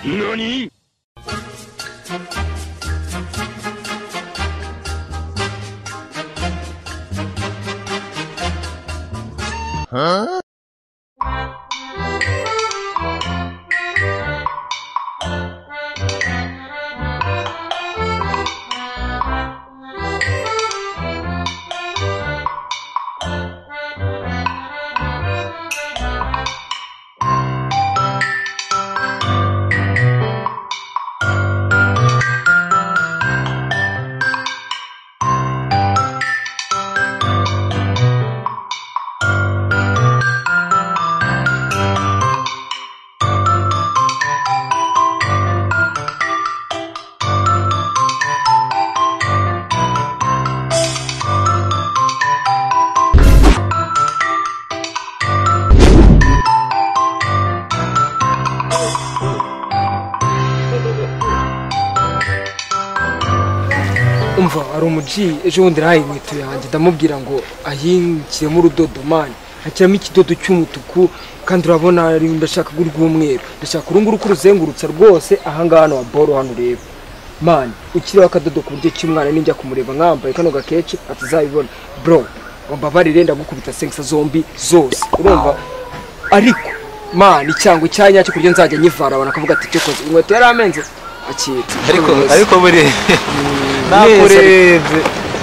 何 umva hari umuji ejo bundi nahaye inkweto yanjye ndamubwira ngo ayinshyiremo urudodo mani ashyiramo ikidodo cy'umutuku kandi urabona ndashaka uru rw'umweru ndashaka urunguru uko uruzengurutsa rwose ahangaha hano wa boro hano ureba mani ukiriho akadodo ku buryo cy'umwana ninjya kumureba nkambaye kano gakeke atazabibona bro ngo mbabarire ndagukubita sengisa zombi zose urumva ariko mani icyango cyo ku buryo nzajya nyivara abantu akavuga ati cyo koze inkweto yari amenze akitse ariko Rwose. ariko buri neza, nakurebye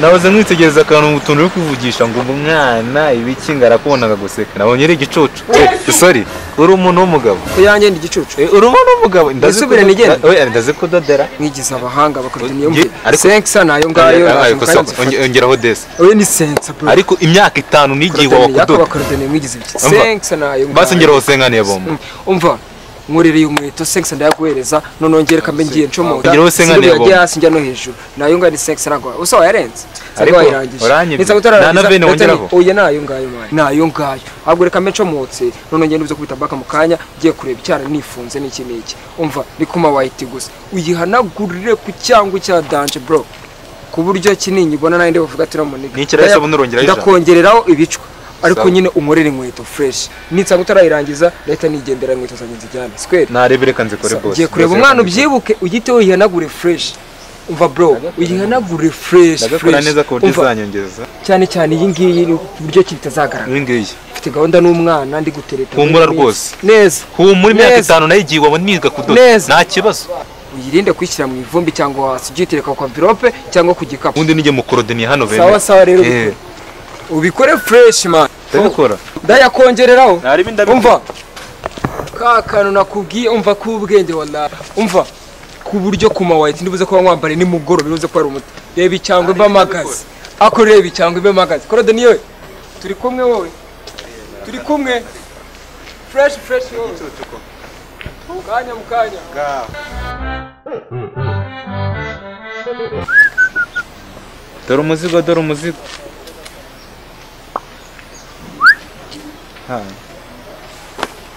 nahoze nkwitegereza akantu utuntu uri kuvugisha ngo umwana ibiki ngarakubonaga guseka nabonye ari igicucu Eh, sorry uri umuntu w'umugabo ko yanjye ndi igicucu Eh, uri umuntu w'umugabo ndazi Nsubire kudo- nigende. we, ndazi kudodera mwigize abahanga bakagira niyo Nge- mvuga ariko- sensa nayo ngayo Ah, naje ariko so- mukarenze onge- ongeraho desi oya ni sensa bro ariko imyaka itanu n'igihe Korodoni, wawe yako kudoda bakorodoni mwigize ibiki Umva. sensa nayo ngayo basi ngeraho usenganiye bombo Mm, umva nkurereye inkweto sensa ndayaguhereza noneho ngere kambe ngiye ncomoda Ongeraho usenga sinubira ntiyabonye. njya hasi njya no hejuru nayo ngayo ni sensa ntabwo usa wayarenze Ariko, ariko wayirangije uranyibye. Niza Na- na bene ndahita wongeraho. ni- oya nayo ngayo mani nayo ngayo ahubwo reka mbe ncomotse noneho ngende uze kubita baka mu kanya ngiye kureba icyara nifunze n'iki n'iki umva ni kuma wayiti gusa uyihanagurire ku cyangu cya danje bro ku buryo kinini ubona nayo ndibuvuga ati uramuniga Ni ikirayi cy'abunura ongeraho ijana. ndakongereraho ibicwa ariko Sawa. nyine umurere inkweto fresh nitsanga utarayirangiza leta nigendera inkweto zanjye nzijyane sikweri narebe reka nzikore bose ugiye kureba Bose umwana reka nzikore. ubyibuke uhite uyihanagure fresh umva bro uyihanagure fresh ndagakora fresh. neza ku buryo Umva, izanyongeza cyane cyane iyi ngiyi ni uburyo ki bitazagaragara iyi ngiyi mfite gahunda n'umwana ndi gutereta Humura buri rwose. minsi. neza humura imyaka Neza. itanu nayo igihe wabona niga kudoda Neza. nta kibazo uyirinde kuyishyira mu ivumbi cyangwa hasi ujye uyitereka ku mvirope cyangwa ku gikapu ubundi nijye mu korodoniye hano bene sawa sawa rero Eh, ubikore fresh man ndabikora ndayakongereraho Nari bindabikora. umva ka kantu nakubwiye umva k'ubwenge wala umva ku buryo kuma wahita ndibuze kuba wambare nimugoroba bivuze ko ari umuti reba icyangwe mbe magazi ako reba icyangwe mbe magazi korode niyo turi kumwe wowe turi kumwe fresh fresh wowe mu kanya mu kanya dore umuzigo dore umuzigo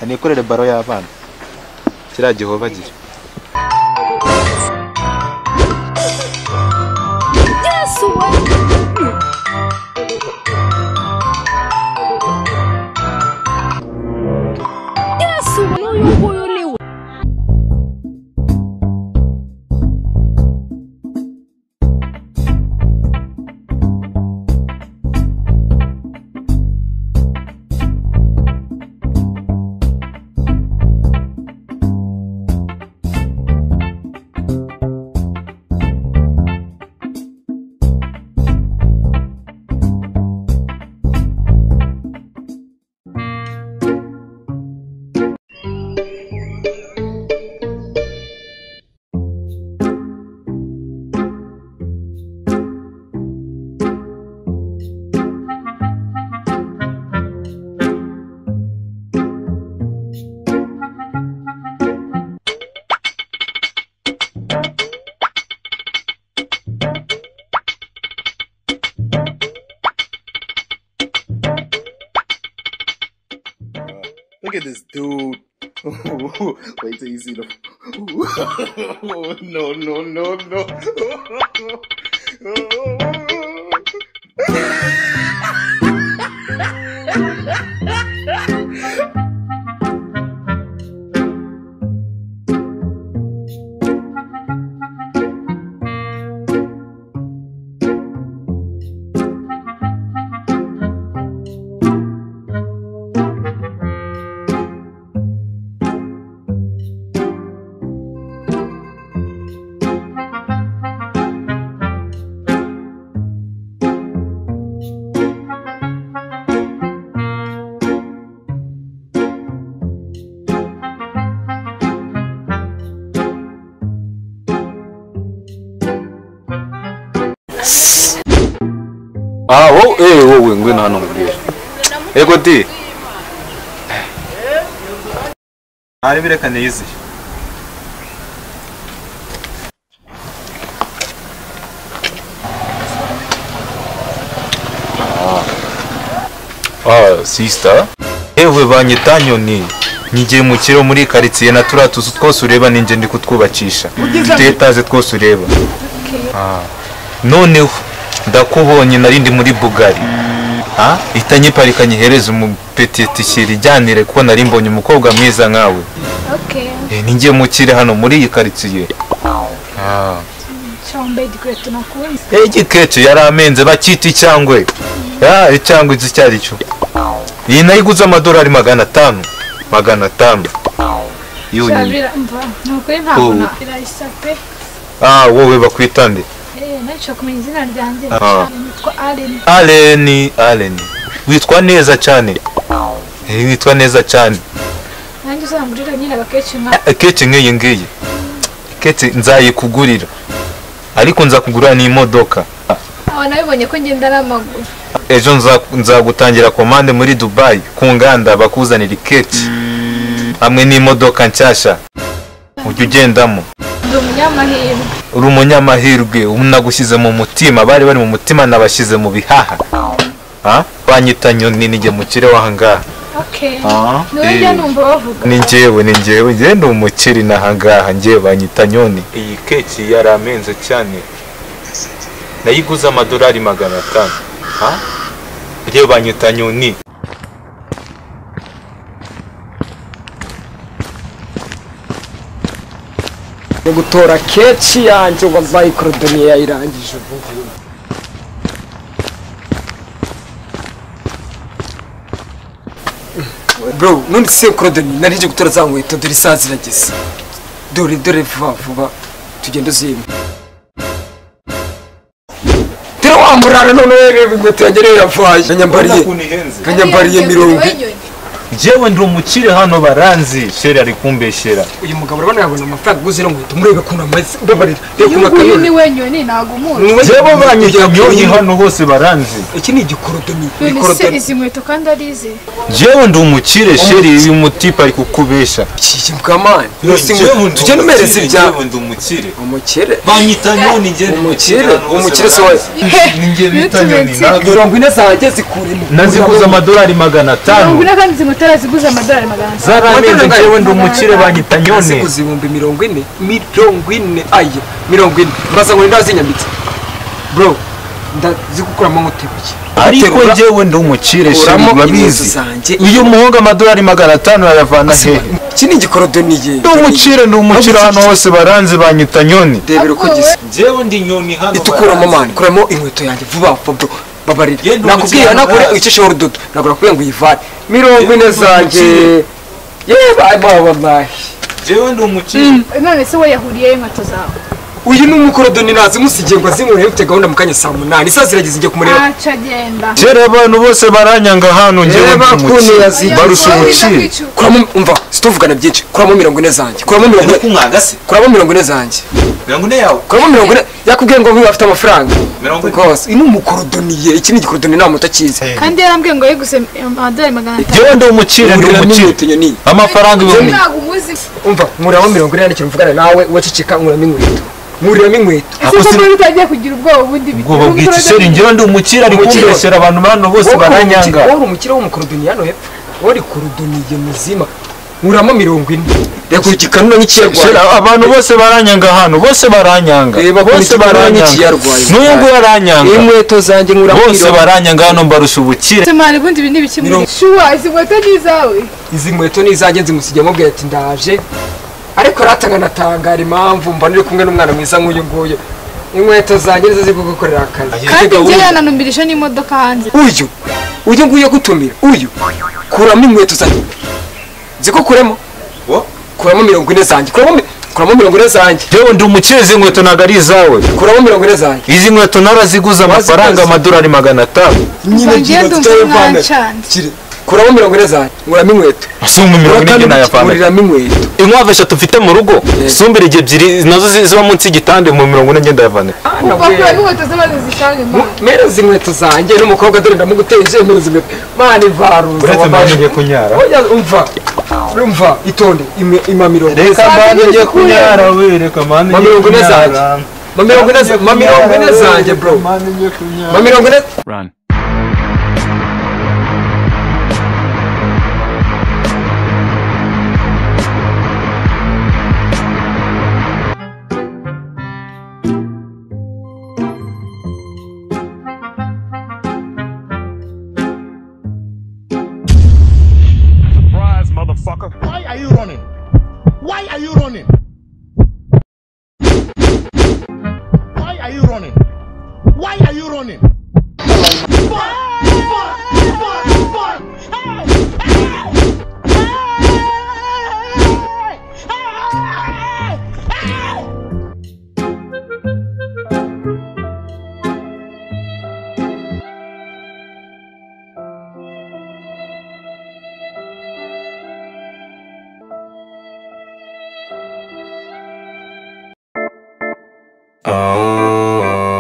nikorere baro y'abana kiriya gihova gira Look at this dude. Wait till you see the. no, no, no, no. aha wowe eee wowe ngwe nta n'umubwira ego di hari bireka niyiziye ah sisita yewe banyita nyoni nyigiye mu kiro muri karitsiye na turiya tuzu twose ureba ninjye ndi kutwubakisha tu etaje twose ureba Ah, noneho ndakubonye nari ndi muri bugari Ah, ihita nyiparika nyihereza umupetitishyira ijyanire kuko nari mbonye umukobwa mwiza nkawe Okay. Eh, ninjye mukire hano muri iyi karitsiye Ah. Chombe igikwiye tunakunze. egikece yari amenze bakita icyangwe Ya, icyangwe izi icyo ari cyo iyi nayo iguze amadolari magana atanu magana atanu Iyo nyine Shabira mva. Nukuri ntabwo Ubu. na irayisa pe. ah wowe bakwitande Eh, nacyo kumenya izina ryanjye. Ah. Nitwa Allen. aleni aleni witwa neza cyane Eh, witwa neza cyane Nanjye uzamurira nyine agakeshi nka keke nk'iyi ngiyi keke nzayikugurira ariko nzakugurira n'imodoka aba nabibonye ko ngenda n'amaguru. ejo nza- nzagutangira komande muri dubayi ku nganda bakuzanira ikeke hamwe n'imodoka nshyashya ujya ugendamo Ndi umunyamahirwe. uri umunyamahirwe ubu nagushyize mu mutima bari bari mu mutima nabashyize mu bihaha Ha? banyita nyoni nijye mukire wangaha Okay. Ah, Niwe eh. njya numva bavuga. ni njyewe ni njyewe njyewe ndi umukire n'ahangaha njyewe banyita nyoni iyi keke yari amenze cyane nayiguze amadolari magana atanu ha njyewe banyita nyoni yo gutora keci yanjye wazayi korodoniye yayirangije ubu ngubu bro none se korodoni nari nje gutora za nkweto dore isaha zirageze dore dore vuba vuba tugende uzime dore wa murara none reba inkweto yanjye rero yavaye kanyambariye kanyambariye mirongo Niwe nyoni. njyewe ndi umukire hano baranzi sheri ari kumbeshyera uyu mugabo urabona yabona amafaranga uguze ino nkweto murebe ukuntu amaze mbabarira reba Uyu ukuntu nguyu akanura niwe nyoni ntagumura. Niwe- njyewe banyita nyoni hano hose baranzi iki ni igikorodoni None se izi nkweto kandi ari izi? njyewe ndi umukire sheri uyu mutipe ari kukubesha kikamani tujye numereza ibyawe ndi umukire umukire banyita nyoni njye umukire umukire se wowe ninjye bita nyoni Biturutse- mirongo ine zanjye zikurimo naziguze amadolari magana Mirongo atanu ine kandi izi nkweto araziguze amadolari magana atanu. zaramenze njyewe ndi umukire banyita nyoni ziguze ibihumbi mirongo ine mirongo ine ayo mirongo ine muraza ngo nindaho zinyambitse bro ndazigukuramo nk'utebuye ariko Guterura, njyewe ndi umukire sheri kuramo inkweto urabizi zanjye iyo umuhunga amadolari magana atanu yayavana hehe iki ni igikorodoniye ndi umukire ndi umukire hano hose baranzi banyita nyoni rebera uko gisa njyewe ndi nyoni hano itukuramo mani kuramo inkweto yanjye vuba vuba bro babarira Ye, ni nakubwiye umukino nakure murazi. icishije urudodo nagura kubwira ngo uyivane mirongo Ye, ni ine zanjye umukino. yewe baba wallahi njyewe ndi umukire None se we yahuriyeyo inkweto zawe? uyu ni umukorodoni nazimusigiye ngo azinkorere mfite gahunda mu kanya saa munani isaha zirageze njye kumureba Ntaco agenda. kera abantu bose baranyanga hano njyewe Reba ndi ukuntu umukire yazi- barusha Oya, umukire ndakwicuza. kuramo umva situvugana byinshi kuramo mirongo ine zanjye kuramo mirongo ine kumwagase kuramo mirongo ine zanjye mirongo ine yawe kuramo mirongo ine yakubwiye ngo niba afite amafaranga Mirongo ine. rwose uyu ni umukorodoniye iki ni igikorodoni nta muto akizi kandi yarambwiye ngo yiguze amadolari magana atanu njyewe ndi umukire ndi Ngurira umukire n'inkweto nyoni amafaranga ibihumbi ntabwo umuzi umva nkuramo mirongo ine yandikira mvugana nawe wacicika nkuramo inkweto nkuriramo inkweto Ako ese ko si- muri utagiye kugira ubwoba bundi ubwoba bw'ikiseri njyewe ndi umukire ari Umukire. kumbeshyera abantu hano bose baranyanga wowe uri umukire w'umukorodoni hano hepfo wowe uri korodoniye muzima nkuramo mirongo ine reka igikanura Shira, n'ikiyarwaye abantu bose baranyanga hano bose baranyanga Eh, bakora bose iki baranyanga n'ikiyarwaye? n'uyu nguyu aranyanga inkweto zanjye nkuramo bose mirongo baranyanga hano mbarusha ubukire semari ubundi ibi ni ibikemura Mirongo- shuwa izi nkweto ni izawe izi nkweto ni izanjye nzimusigiye amubwira ati ndaje ariko aratanga anatangara impamvu mba niri kumwe n'umwana mwiza nk'uyu nguyu inkweto zanjye nizo ziri kugukorera akazi kandi Erega njyewe uyu- yananumirije n'imodoka hanze uyu uyu nguyu yo gutumira uyu kuramo inkweto zanjye nzi ko kuremo kuramo mirongo ine zanjye kuramo mi- kuramo mirongo ine zanjye yewe ndi umukire izi nkweto ntabwo ari izawe kuramo mirongo ine zanjye izi nkweto naraziguze amafaranga amadolari magana atanu Umva, njyewe ndumva tutayivana. mwancanze. Kiri- kuramo mirongo ine zanjye nguramo inkweto sumba mirongo ine njye nayavanga nguriramo inkweto inkwavu eshatu mfite mu rugo sumba irige ebyiri nazo zi- ziba munsi y'igitanda mu mirongo ine ngenda yavana Kuva kuri inkweto z'abantu zishaje mwana. mereza inkweto zanjye n'umukobwa dore ndamuguteye mereza inkweto mana ivaruza uretse mpamvu wabanje- ngiye kunyara Oya, umva umva itonde ime- ima mirongo ine Saa mpande mbiri ngiye zikuye. kunyara we reka mpande Ma mirongo ine zanjye ma mirongo ine ma mirongo ine zanjye bro ma mirongo ine Run. Why are you running? Why are you running? Why are you running? Why are you running?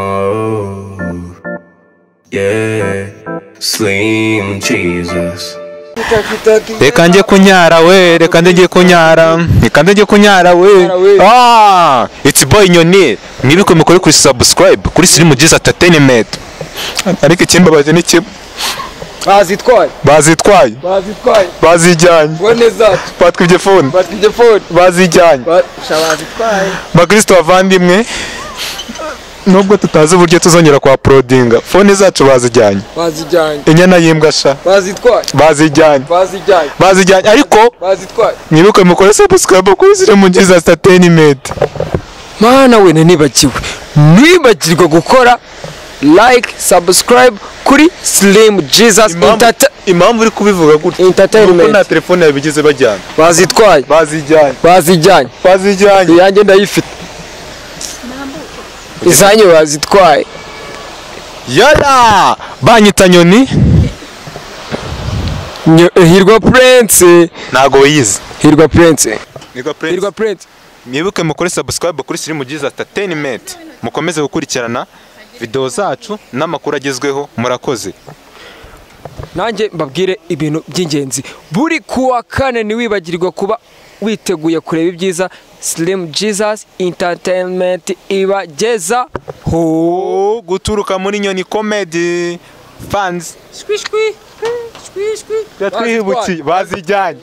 Oh, yeah, Slim Jesus. reka njye kunyara we reka njye kunyara reka njye kunyara we ah it's boy nyoni mwibuke mukore kuri subscribe kuri sirimu jiza entertainment ariko ikimbabaje ni kimwe bazitwaye bazitwaye bazitwaye bazijyanye bone zacu batwa ibyo fone batwa telefone bazijyanye basha bazitwaye bakristo bavandimwe nubwo tutazi uburyo tuzongera kwa porodinga fone zacu bazijyanye bazijyanye inyana y'imbwa sha bazitwaye bazijyanye bazijyanye bazijyanye ariko bazitwaye mwibuke mukore subscribe kuri sirimu jiza entertainment mana we nibagiwe nibagirwa gukora like subscribe kuri slim jesus Enterta- impamvu uri kubivuga gutya kuko nta entertainment telefone yabigize bajyana bazitwaye bazijyanye bazijyanye bazijyanye iyanjye ndayifite izanyu bazitwaye yara banyita nyoni Nyo- hirwa prince ntago wiyizi hirwa prince hirwa hirwa prince mwibuke mukore subscribe kuri sirimu jiza entertainment mukomeze gukurikirana videwo zacu n'amakuru agezweho murakoze nanjye mbabwire ibintu by'ingenzi buri kuwa kane ntiwibagirwa kuba witeguye kureba ibyiza slim jesus entertainment ibageza ho guturuka muri nyoni comedy fans twatwihibukiye bazijyanye